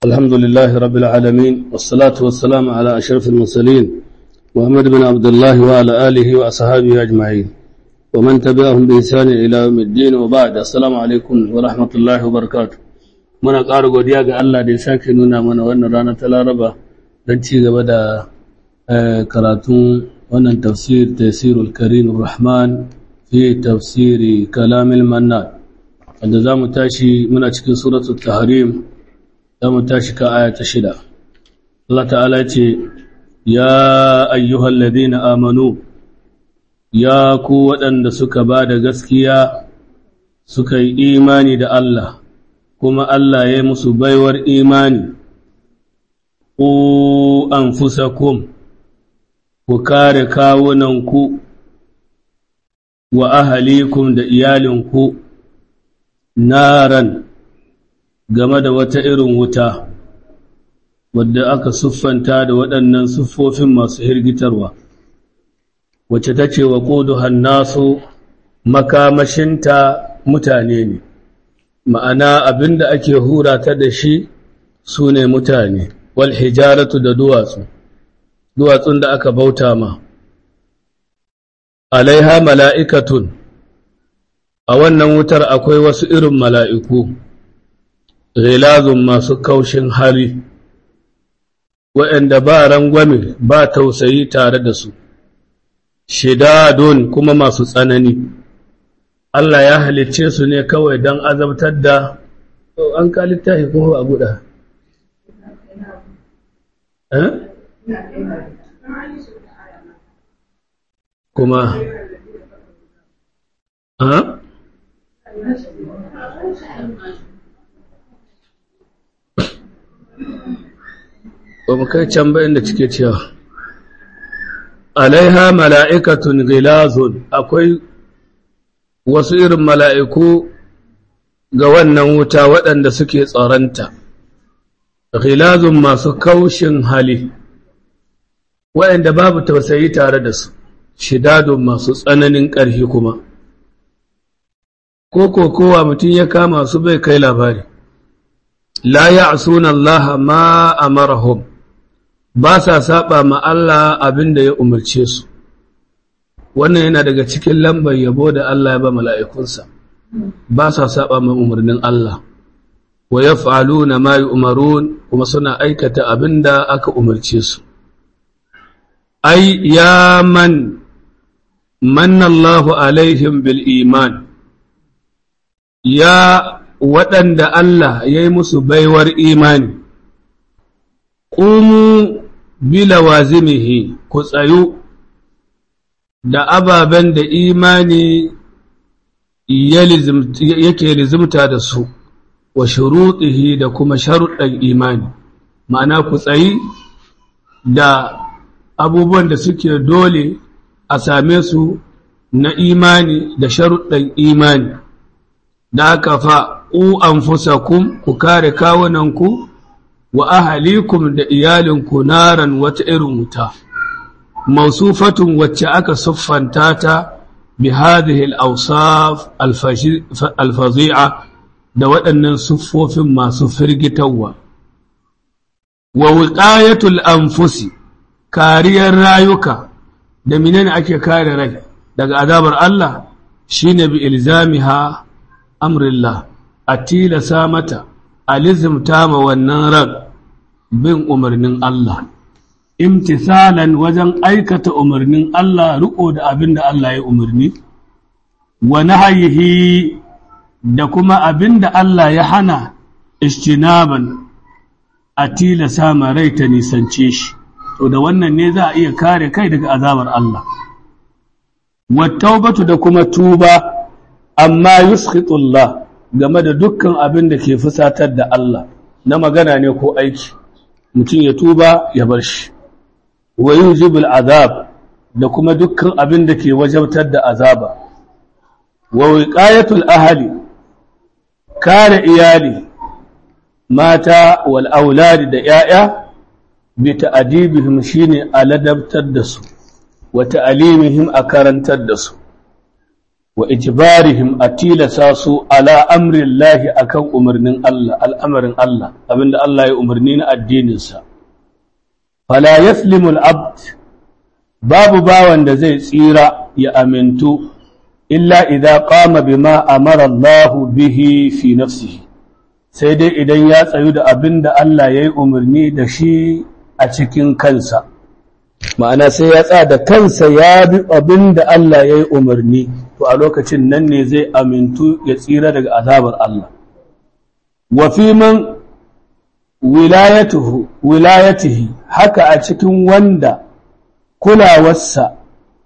الحمد لله رب العالمين والصلاة والسلام على أشرف المرسلين محمد بن عبد الله وعلى آله وأصحابه أجمعين ومن تبعهم بإحسان إلى يوم الدين وبعد السلام عليكم ورحمة الله وبركاته muna ƙara godiya ga Allah da ya sake nuna mana wannan rana ta Laraba don ci gaba da karatun wannan tafsir tafsirul karim rahman fi tafsiri kalamil mannan wanda za mu tashi muna cikin suratul tahrim za mu tashi ka aya ta shida Allah ta'ala ce ya ayyuhal ladina amanu ya ku waɗanda suka ba da gaskiya suka yi imani da Allah kuma Allah ya musu baiwar imani ku anfusakum ku kare kawunanku wa ahalikum da iyalinku naran game da wata irin wuta wadda aka siffanta da waɗannan siffofin masu hirgitarwa wacce ta ce wa ƙudu hannasu makamashinta mutane ne ma'ana abinda ake hura ta da shi su ne mutane wal hijaratu da duwatsu duwatsun da aka bauta ma alaiha mala'ikatun a wannan wutar akwai wasu irin mala'iku ghilazun masu kaushin hali waɗanda ba rangwame ba tausayi tare da su shidadun kuma masu tsanani Allah ya halicce su ne kawai don azabtar da an ka littafi kuma ba guda kuma ha ba mu kai can bayan da cike cewa alaiha mala'ikatun gilazun akwai wasu irin mala'iku ga wannan wuta waɗanda suke tsaronta gilazun masu kaushin hali waɗanda babu tausayi tare da su shidadun masu tsananin ƙarfi kuma ko kowa mutum ya kama su bai kai labari la ya'suna Allah ma amarahum ba sa saba ma Allah abinda ya umarce su wannan yana daga cikin lambar yabo da Allah ya ba mala'ikunsa ba sa saba ma umarnin Allah wa yaf'aluna ma yu'marun kuma suna aikata abinda aka umarce su ai ya man manna Allahu alaihim bil iman ya waɗanda Allah ya yi musu baiwar imani, ƙumu bila wazimihi ku tsayu da ababen da imani yake lizimta da su, wa shuruɗihi da kuma sharuɗan imani, ma'ana ku tsayi da abubuwan da suke dole a same su na imani da sharuɗan imani. da aka fa u anfusakum ku kare kawunanku wa ahalikum da iyalinku naran wata irin wuta mausufatun wacce aka siffanta ta bi hadhihi al-awsaf al-fazi'a da waɗannan siffofin masu firgitarwa wa wiqayatul anfusi kariyar rayuka da menene ake kare rai daga azabar Allah shine bi ilzamiha amrillah a tilasa mata a lizimta ma wannan ran bin umarnin Allah imtisalan wajen aikata umarnin Allah riko da abin da Allah ya umarni wa nahayihi da kuma abin da Allah ya hana istinaban a tilasa ma rai ta nisance shi to da wannan ne za a iya kare kai daga azabar Allah wa taubatu da kuma tuba amma yuskitullah game da dukkan abin da ke fusatar da Allah na magana ne ko aiki mutum ya tuba ya bar shi wa yujibul azab da kuma dukkan abin da ke wajabtar da azaba wa wiqayatul ahli kare iyali mata wal auladi da yaya bi ta'dibihim shine aladabtar da su wa ta'limihim a karantar da su wa ijbarihim a tilasa su ala amrin lahi akan umarnin Allah al'amarin Allah abinda Allah ya umarni na addininsa fala yaslimu al'abd babu bawan da zai tsira ya amintu illa idza qama bima amara Allah bihi fi nafsihi sai dai idan ya tsayu da abinda Allah ya yi umarni da shi a cikin kansa ma'ana sai ya tsaya da kansa ya bi abin da Allah ya yi umarni to a lokacin nan ne zai amintu ya tsira daga azabar Allah wa fi man wilayatuhu wilayatihi haka a cikin wanda kulawarsa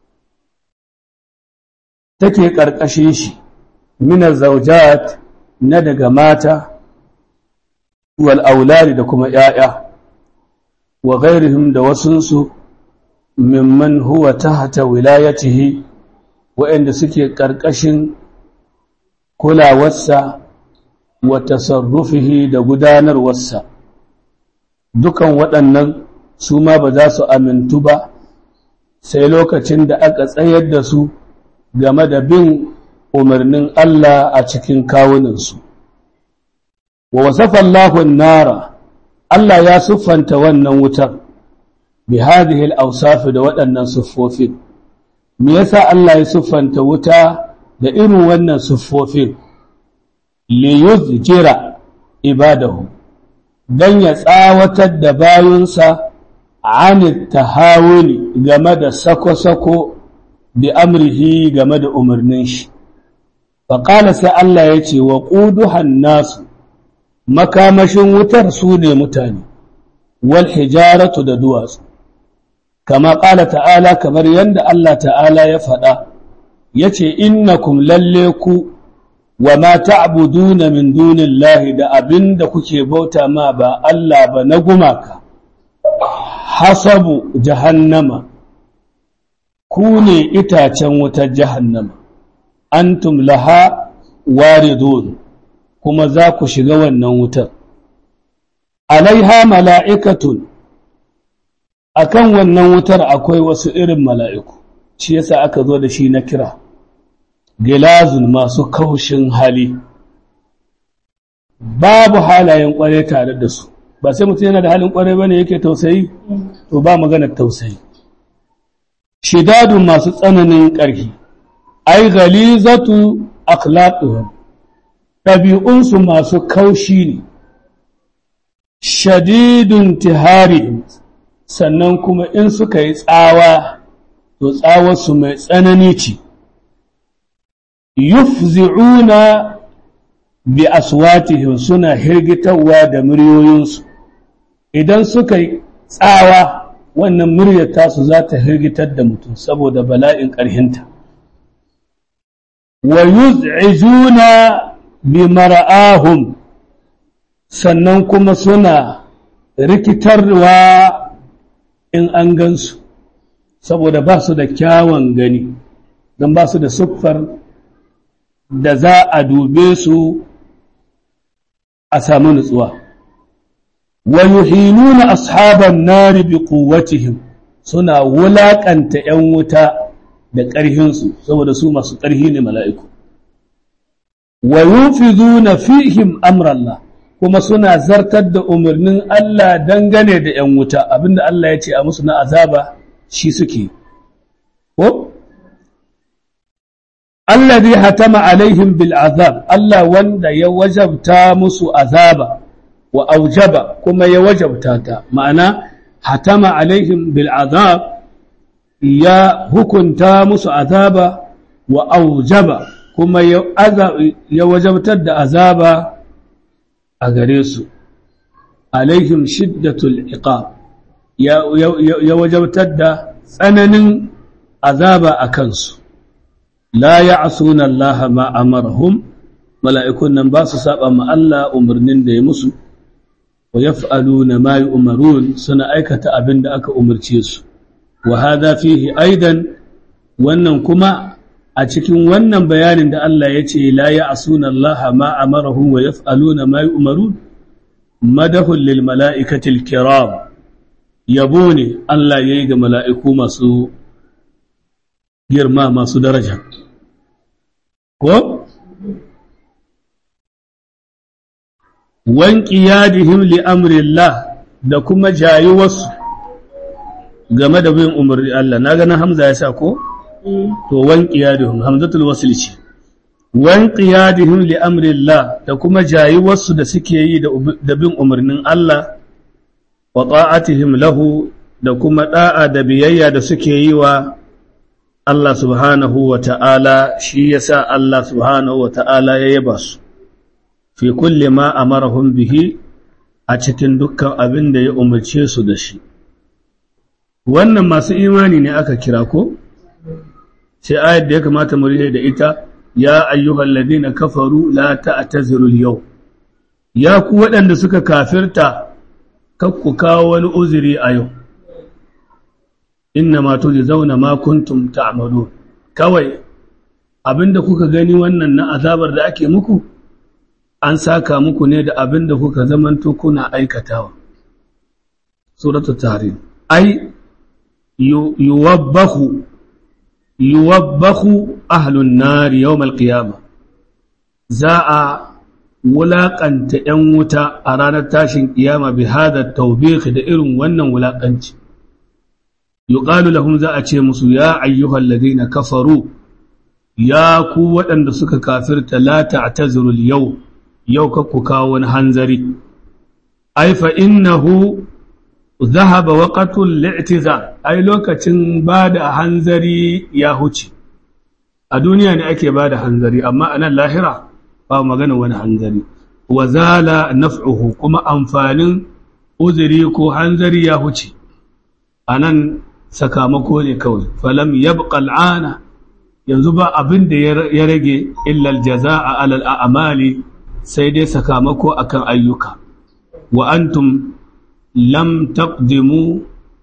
take ƙarƙashin shi minar zaujat na daga mata wal auladi da kuma ‘ya'ya wa gairihim da wasunsu mimman huwa tahta wilayatihi waɗanda suke ƙarƙashin kulawarsa wa tasarrufihi da gudanarwarsa dukan waɗannan su ma ba za su amintu ba sai lokacin da aka tsayar da su game da bin umarnin Allah a cikin kawuninsu wa wasafa Allahun nara Allah ya siffanta wannan wutar bi hadhihi al-awsaf da waɗannan siffofin me yasa Allah ya siffanta wuta da irin wannan siffofin li yuzjira ibadahu dan ya tsawatar da bayunsa an tahawuni game da sako-sako bi amrihi game da umarnin shi faƙala sai Allah ya ce wa ƙuduhan nasu makamashin wutar su ne mutane wal hijaratu da duwatsu kama ƙala ta'ala kamar yadda Allah ta'ala ya faɗa ya ce innakum lalle ku wa ma ta'buduna min dunillahi da abin da kuke bauta ma ba Allah ba na gumaka hasabu jahannama ku ne itacen wutar jahannama antum laha waridun kuma za ku shiga wannan wutar alaiha mala'ikatun akan wannan wutar akwai wasu irin mala'iku shi yasa aka zo da shi na kira gilazun masu kaushin hali babu halayen kware tare da su ba sai mutum yana da halin kware bane yake tausayi to ba maganar tausayi shidadun masu tsananin ƙarfi ai galizatu akhlaquhum ɗabi'unsu masu kaushi ne shadidun tihari sannan kuma in suka yi tsawa to tsawarsu mai tsanani ce yufzi'una bi aswatihim suna hirgitarwa da muryoyinsu idan suka yi tsawa wannan muryar tasu za ta hirgitar da mutum saboda bala'in ƙarhinta wa yuz'ijuna bi mara'ahum sannan kuma suna rikitarwa in an gansu saboda ba su da kyawun gani don ba su da siffar da za a dube su a samu nutsuwa wa yuhinuna ashaban nari bi quwwatihim suna wulakanta ‘yan wuta da ƙarhinsu saboda su masu ƙarhi ne mala'iku wa yunfiduna fihim amrallah kuma suna zartar da umarnin Allah dangane da ‘yan wuta abinda Allah ya ce a musu na azaba shi suke ko alladhi hatama alaihim bil azab Allah wanda ya wajabta musu azaba wa aujaba kuma ya wajabta ta ma'ana hatama alaihim bil azab ya hukunta musu azaba wa aujaba kuma ya wajabtar da azaba a gare su alaihim shiddatul iqab ya wajabtar da tsananin azaba a kansu la ya'suna Allah ma amarahum mala'ikun nan ba su saba ma Allah umarnin da ya musu wa yaf'aluna ma yu'marun suna aikata abin da aka umarce su wa hadha fihi aidan wannan kuma a cikin wannan bayanin da Allah ya ce la ya'suna Allah ma amarahum wa yaf'aluna ma yu'marun madahul lil mala'ikatil kiram yabo ne Allah yayi ga mala'iku masu girma masu daraja ko wanki yadihim li amrillah da kuma jayuwarsu game da bin umarni Allah na ganin Hamza ya sa ko to wanki yadihim hamzatul wasl ce wanki yadihim li amrillah da kuma jayuwarsu da suke yi da bin umarnin Allah wa ta'atihim lahu da kuma da'a da biyayya da suke yi wa Allah subhanahu wa ta'ala shi yasa Allah subhanahu wa ta'ala ya yaba su fi kulle ma amarahum bihi a cikin dukkan abin da ya umarce su da shi wannan masu imani ne aka kira ko sai ayat da ya kamata mu rike da ita ya ayyuhal ladina kafaru la ta'tazirul yau ya ku waɗanda suka kafirta kakku kawo wani uzuri a yau inna ma zauna ma kuntum ta'malun kawai abinda kuka gani wannan na azabar da ake muku an saka muku ne da abinda kuka zamanto kuna aikatawa suratul tahrim ai yuwabbahu yuwabbahu ahlun nar yawm alqiyama za a wulaƙanta ‘yan wuta a ranar tashin ƙiyama bi hada taubik da irin wannan wulaƙanci yuqalu lahum za a ce musu ya ayyuhal ladina kafaru ya ku waɗanda suka kafirta la ta'tazuru yau yau ka ku kawo wani hanzari ai fa innahu dhahaba waqtul li'tizar ai lokacin bada hanzari ya huce a duniya ne ake bada hanzari amma a nan lahira ba magana wani hanzari wa zala naf'uhu kuma amfanin uzuri ko hanzari ya huce a nan sakamako ne kawai falam yabqa al'ana yanzu ba abin da ya rage illa aljaza'a alal a'mali sai dai sakamako akan ayyuka wa antum lam taqdimu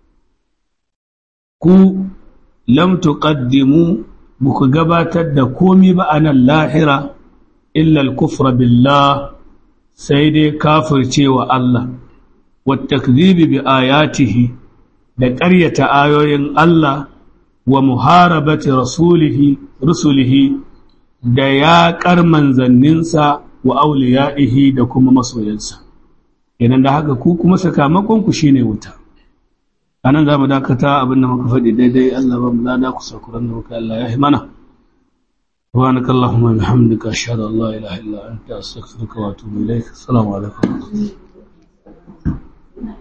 ku lam tuqaddimu buku gabatar da komi ba a nan lahira illa al-kufra billah sai dai kafircewa Allah wa takdhibi bi ayatihi da ƙaryata ayoyin Allah wa muharabati rasulihi rusulihi da yaƙar manzanninsa wa auliya'ihi da kuma masoyansa idan da haka ku kuma sakamakon ku shine wuta anan za mu dakata abin da muka faɗi daidai Allah ba mu lada ku sakuran da muka Allah ya mana سبحانك اللهم وبحمدك أشهد أن لا إله إلا أنت أستغفرك وأتوب إليك السلام عليكم